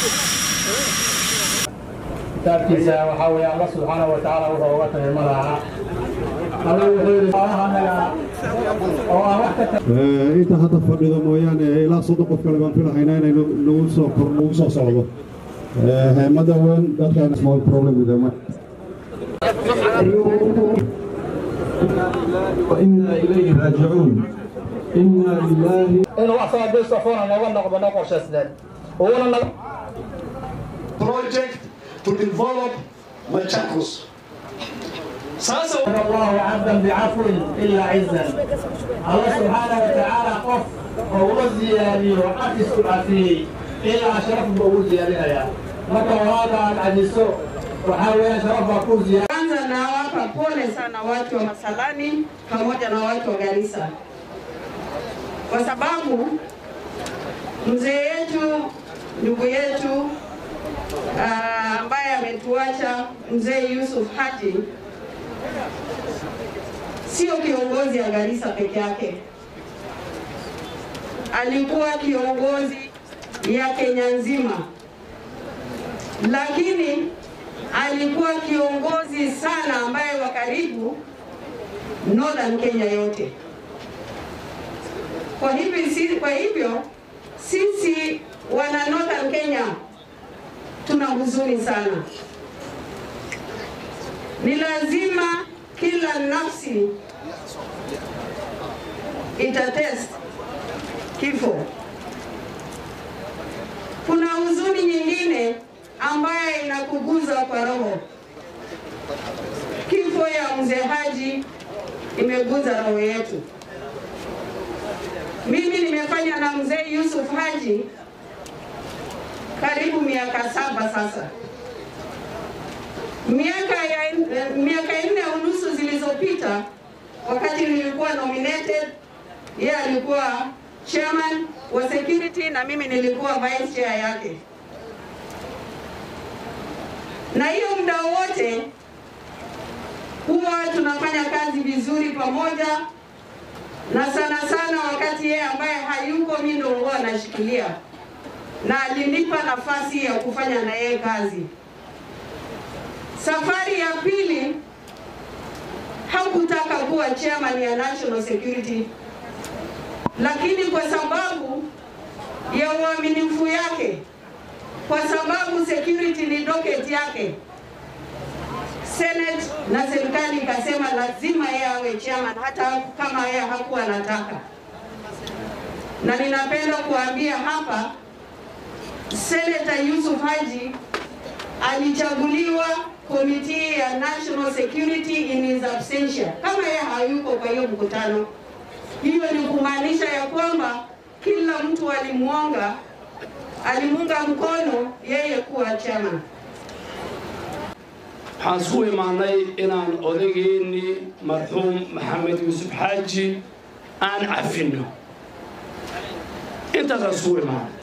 kitaabkiisa waxaa weeye alla subxaana wa tacaala wuxuu uga tagay ma laha alla wuxuu yidhi xoolahanaga oo aan wax ka inta hadda fadhido mooyaane ilaa soddon qof kale baan filahaynaa inay nagu soo kor nagu soo socdo heemada weyn dadkan small problem with them وإنا إليه راجعون إنا لله inuu wax soo distofoona nooga noqdo noo qorshaysneen uuna naga project to develop Machakos. Sasa الله عبدا بعفو الا عزا الله سبحانه وتعالى قف وهو زيادي وقفس عفيه الا شرف بهو زيادي maka walaada aad cajiso waxaa weeye sharaf baa ku ziyaada Kwanza nawapa pole sana watu wa Masalani pamoja na watu wa Garissa kwa sababu mzee yetu ndugu yetu ah, ambaye ametuacha mzee Yusuf Haji sio kiongozi ya Garissa peke yake, alikuwa kiongozi ya Kenya nzima, lakini alikuwa kiongozi sana ambaye wa karibu Northern Kenya yote. Kwa hivyo, si, kwa hivyo sisi wana Northern Kenya tuna huzuni sana. Ni lazima kila nafsi itatest kifo. Kuna huzuni nyingine ambaye inakuguza kwa roho. Kifo ya mzee Haji imeguza roho yetu. Mimi nimefanya na mzee Yusuf Haji karibu miaka saba sasa. Miaka ya miaka nne unusu zilizopita, wakati nilikuwa nominated, yeye alikuwa chairman wa security na mimi nilikuwa vice chair yake na hiyo muda wote huwa tunafanya kazi vizuri pamoja, na sana sana wakati yeye ambaye hayuko mimi ndio huwa anashikilia, na alinipa nafasi ya kufanya na yeye kazi. Safari ya pili hakutaka kuwa chairman ya National Security, lakini kwa sababu ya uaminifu yake kwa sababu security ni docket yake. Senate na serikali ikasema lazima yeye awe chairman hata kama yeye hakuwa anataka. Na ninapenda kuambia hapa, Senator Yusuf Haji alichaguliwa komiti ya national security in his absentia, kama yeye hayuko kwa hiyo mkutano. Hiyo ni kumaanisha ya kwamba kila mtu alimwonga alimunga mkono yeye kuwa chama. waxaan isku imaanay inaan odageennii marxuum maxamed yuusuf xaaji aan cafinno intaasaan isku imaanay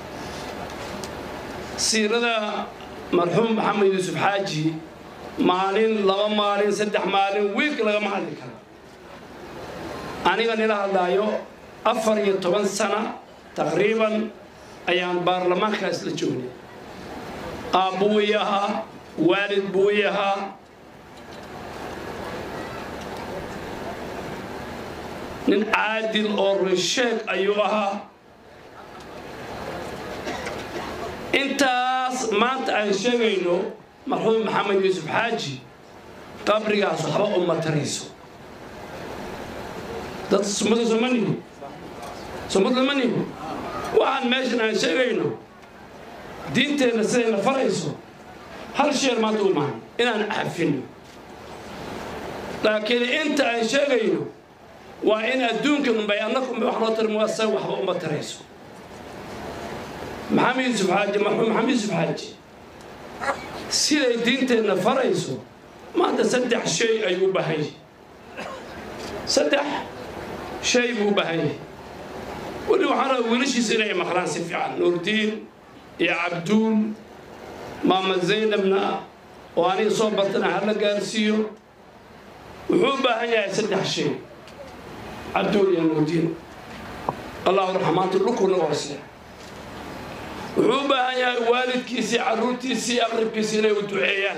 siirada marxuum maxamed yuusuf xaaji maalin laba maalin saddex maalin wiilka lagama hadli karo aniga nila hadlaayo afar iyo toban sana taqriiban ayaan baarlamaanka isla joognay aabbo way ahaa waalid buu i ahaa nin caadil oo runsheeg ayuu ahaa intaas maanta aan sheegayno marxuum maxamed yuusuf xaaji qabrigaas waxba uma tarayso dad sumada soma nihi sumada ma nihi waxaan meeshan aan sheegayno diinteenna sidayna farayso hal sheer maanta u mahan inaan cafinno laakiin inta aan sheegayno waa in adduunka unbay annakunbay wax loo tarmo asaga waxba uma tarayso maxamed yuusuf xaaji marxuum maxamed yuusuf xaaji siday diinteenna farayso maanta saddex shay ayuu u baahan yahay saddex shay buu u baahan yahay weli waxaan rabaa wiilashiisa inay maqlaan si fiican nuurdiin iyo cabduul maama zaynabna oo aniga soo bartana hala gaarsiiyo wuxuu u baahan yahay saddex shay cabduul iyo nuurdiin allahu raxmaantu dhulku naga hoosee wuxuu u baahan yahay waalidkiisii carruurtiisii aqribkiisii inay u duceeyaan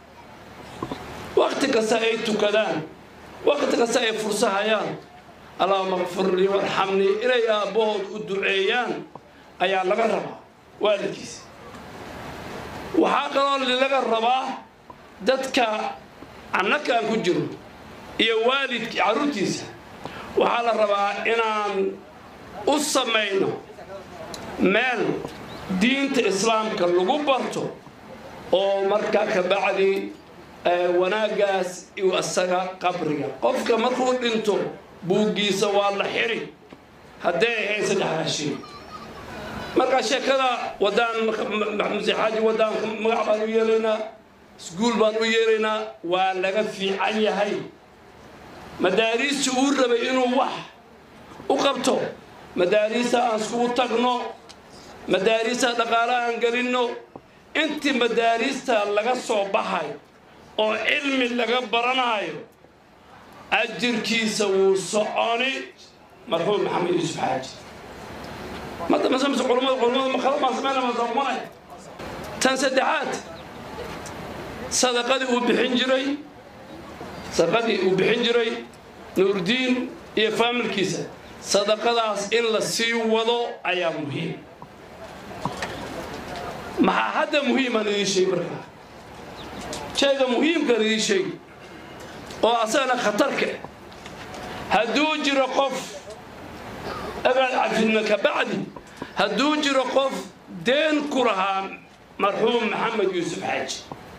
wakti kasta ay tukadaan wakti kasta ay fursahayaan allahuma kfir lii warxamnii inay aabbahood u duceeyaan ayaa laga rabaa waalidkiisa waxaa kaloo laga rabaa dadka annaka aan ku jirno iyo waalidki carruurtiisa waxaa la rabaa inaan u samayno meel diinta islaamka lagu barto oo markaa ka bacdi wanaaggaas iu asaga qabriga qofka markuu dhinto buuggiisa waa la xiri hadday ahayd saddexdaa shay markaa sheekada wadaan maxamudsexaaji wadaan magac baan u yeelaynaa iskuul baan u yeelaynaa waa laga fiican yahay madaariista uu rabay inuu wax u qabto madaariista aan iskugu tagno madaariista dhaqaale aan gelinno intii madaariista laga soo baxay oo cilmi laga baranaayo ajirkiisa wuu soconi marxuum maxamed yuusuf xaaji mada masamse culummada culummada makala baan samayna masaqumanay tan saddexaad sadaqadii uu bixin jiray sadaqadii uu bixin jiray nuurdiin iyo faamilkiisa sadaqadaas in la sii wado ayaa muhiim maxaa hadda muhiimaan idiin sheegi markaa shayga muhiimkaan idiin sheegi oo asagana khatarka hadduu jiro qof agaan cafidna ka bacdi hadduu jiro qof deen ku lahaa marxuum maxamed yuusuf xaaji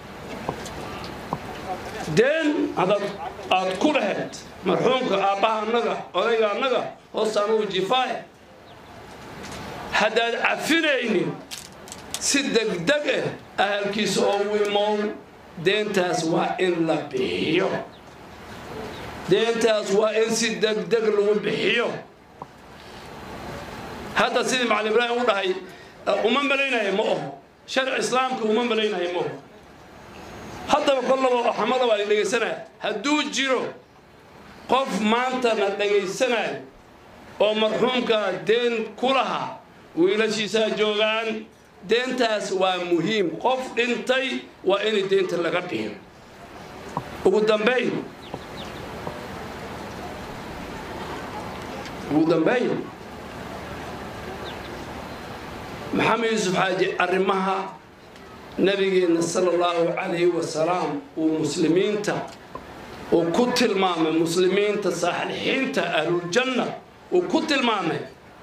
deen hadaad aad ku lahayd marxuumka aabbaha annaga odayga annaga hoosta anugu jifaaya haddaad cafinaynin si degdeg ah ahalkiisa oo wimow deentaas waa in la bixiyo deentaas waa in si degdeg lagu bixiyo hadda sidii macalin ibraahim u dhahay uma malaynaya ma oho sharci islaamka uma malaynaya ma oho haddaba kollaba xamada waa la dhegaysanaya hadduu jiro qof maantana dhagaysanayo oo marxuumka deen ku lahaa wiilashiisaa joogaan deentaas waa muhiim qof dhintay waa in deenta laga bixiyo ugu dambayn ugu dambayn maxamed yuusuf xaaji arrimaha nabigeenna sala allahu calayhi wasalaam uu muslimiinta uu ku tilmaamay muslimiinta saalixiinta ahluljanna uu ku tilmaamay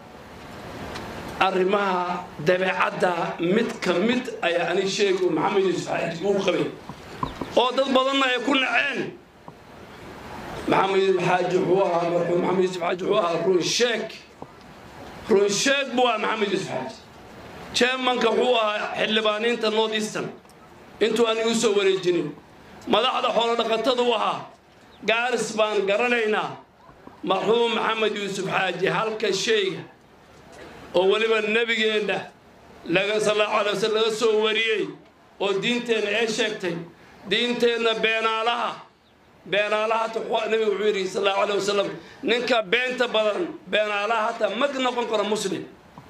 arrimaha dabeecadda mid ka mid ayaa ani sheegi maxamed yuusuf xaaji uu qabay oo dad badanna ay ku naceen maxamed yuusuf xaaji wuxuu ahaa marxuum maxamed yuusuf xaaji wuxuu ahaa runsheeg runsheeg buu ahaa maxamed yuusuf xaaji jermanka wuxuu ahaa xildhibaaniinta north eastern intuu aan igu soo wareejinin madaxda xoolo dhaqatada u ahaa gaaris baan garanaynaa marxuum maxamed yuusuf xaaji halka shayga oo weliba nebigeenna laga sallallahu alay wasallam laga soo wariyey oo diinteenna ee sheegtay diinteenna beenaalaha beenaalaha hata nabiga wuxuu yidhi sallallahu alay wasalam ninka beenta badan beenaalaha hata mag noqon karo muslim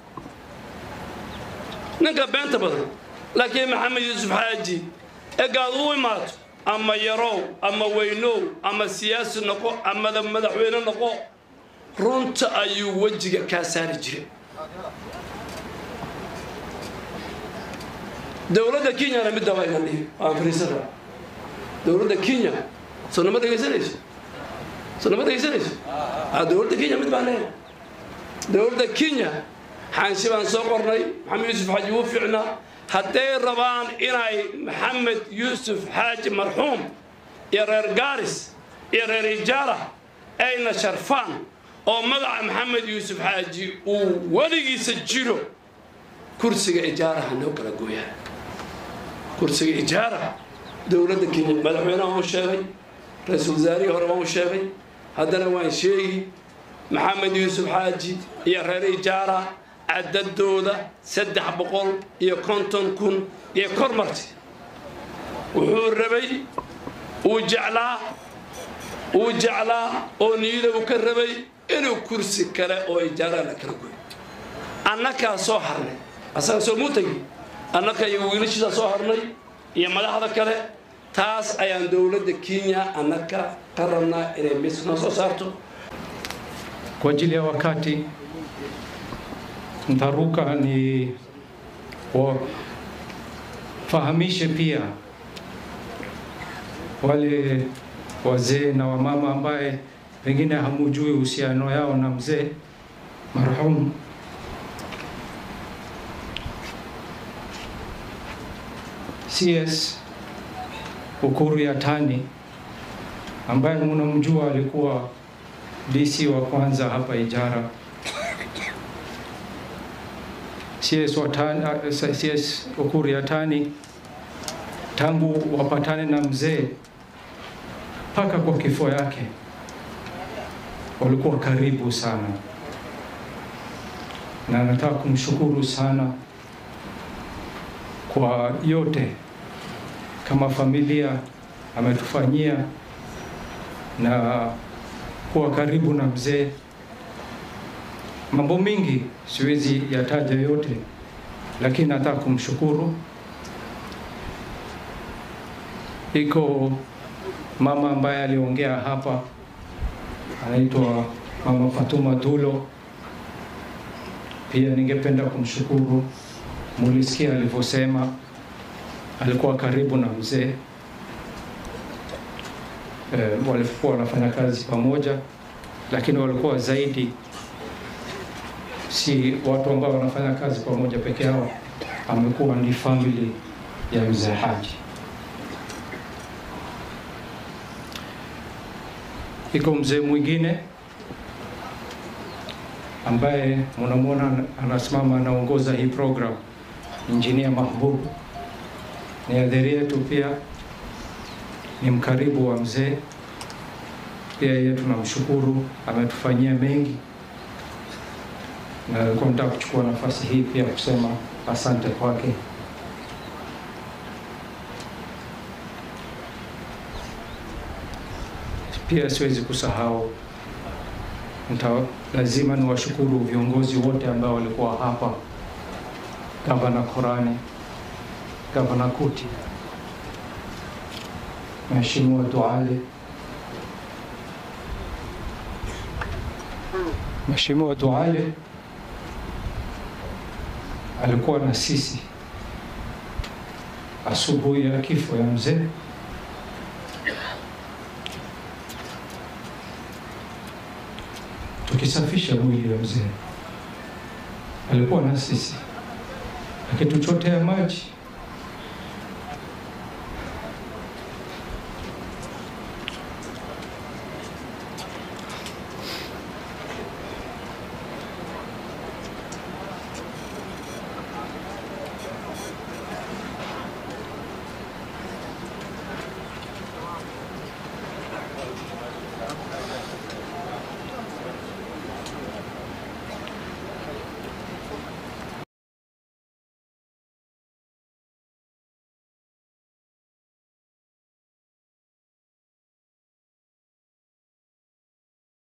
ninka beenta badan laakiin maxamed yuusuf xaaji egaad u imaato ama yarow ama weynow ama siyaasi noqo amada madaxweyne noqo runta ayuu wejiga kaa saari jiray dowladda kenyana midda waa igan dhihi waan fariisana dowladda kenya soo nama dhegaysanayso soo nama dhegaysanayso dowladda kenya mid baan leeyahay dowladda kenya xaanshi baan soo qornay maxamed yuusuf xaaji wuu fiicnaa hadday rabaan inay maxamed yuusuf xaaji marxuum iyo reer gaaris iyo reer ijaara ayna sharfaan oo magaca maxamed yuusuf xaaji uu weligiisa jiro kursiga ijaaraha noo kala gooyaan kursiga ijaara dowladda kenya madaxweynaha waan u sheegay ra-iisul wasaarihii hore waan u sheegay haddana waan sheegi maxamed yuusuf xaaji iyo reer ijaara cadadooda saddex boqol iyo konton kun iyo kor marti wuxuu rabay uu jeclaa uu jeclaa oo niyada uu ka rabay inuu kursi kale oo ijaara la kala goyo annakaa soo harnay asaga soo muu tegi annaka iyo wiilashiisa soo harnay iyo madaxda kale taas ayaan dowladda kenya annaka ka rabnaa inay mis noo soo saarto Kwa ajili ya wakati ntaruka ni wafahamishe pia wale wazee na wamama ambaye pengine hamujui uhusiano yao na mzee marhum CS Ukuru Yatani ambaye mnamjua alikuwa DC wa kwanza hapa Ijara. CS, Watani, uh, CS Ukuru Yatani tangu wapatane na mzee mpaka kwa kifo yake walikuwa karibu sana, na nataka kumshukuru sana kwa yote kama familia ametufanyia na kuwa karibu na mzee. Mambo mingi siwezi yataja yote, lakini nataka kumshukuru. Iko mama ambaye aliongea hapa, anaitwa Mama Fatuma Dulo. Pia ningependa kumshukuru, mulisikia alivyosema, alikuwa karibu na mzee eh, walikuwa wanafanya kazi pamoja, lakini walikuwa zaidi si watu ambao wanafanya kazi pamoja peke yao, amekuwa ni family ya mzee Haji. Iko mzee mwingine ambaye mnamwona anasimama anaongoza hii program, Engineer Mahbub, ni adhiri yetu pia ni mkaribu wa mzee. Pia yeye tunamshukuru, ametufanyia mengi, na nilikuwa nataka kuchukua nafasi hii pia kusema asante kwake. Pia siwezi kusahau nita, lazima niwashukuru viongozi wote ambao walikuwa hapa, Gavana Korani, Gavana Kuti, Mheshimiwa Duale, Mheshimiwa Duale alikuwa na sisi asubuhi ya kifo ya mzee. Tukisafisha mwili wa mzee, alikuwa na sisi akituchotea maji